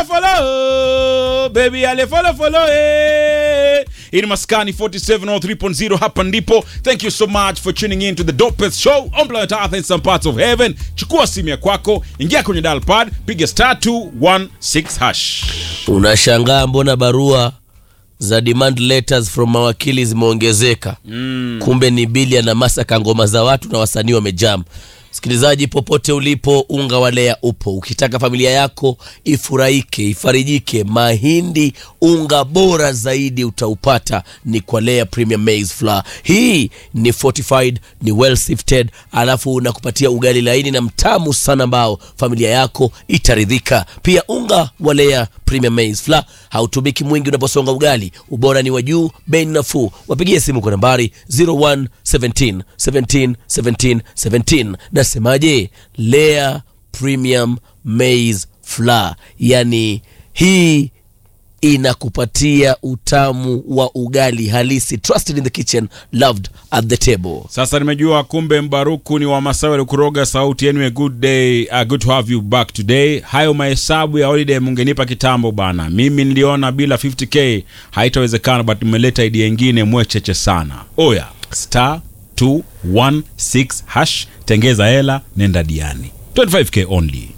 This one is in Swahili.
follow follow baby ale follow follow eh. Hii ni Maskani 4703.0 hapa ndipo. Thank you so much for tuning in to the dopest show on planet Earth in some parts of heaven. Chukua simu ya kwako, ingia kwenye dial pad, piga star 216 hash. Unashangaa mbona barua za demand letters from mawakili zimeongezeka. mm. Kumbe ni Bilia na Masaka, ngoma za watu na wasanii wamejam. Msikilizaji, popote ulipo, unga wa Lea upo. Ukitaka familia yako ifurahike, ifarijike, mahindi unga bora zaidi utaupata ni kwa Lea Premium Maize Flour. Hii ni fortified, ni well sifted, alafu unakupatia ugali laini na mtamu sana ambao familia yako itaridhika. Pia unga wa Lea Premium Maize Flour hautumiki mwingi unaposonga ugali, ubora ni wa juu, bei ni nafuu. Wapigie simu kwa nambari 01 17 17 17 17. Nasemaje? Lea Premium Maize Flour, yani hii inakupatia utamu wa ugali halisi. Trusted in the kitchen, loved at the table. Sasa nimejua kumbe Mbaruku ni wa Masawe alikuroga sauti yenu. A good day, uh, good to have you back today. Hayo mahesabu ya holiday mungenipa kitambo bana. Mimi niliona bila 50k haitawezekana, but mmeleta idea ingine mwecheche sana. Oya, star 216 hash, tengeza hela, nenda diani 25k only.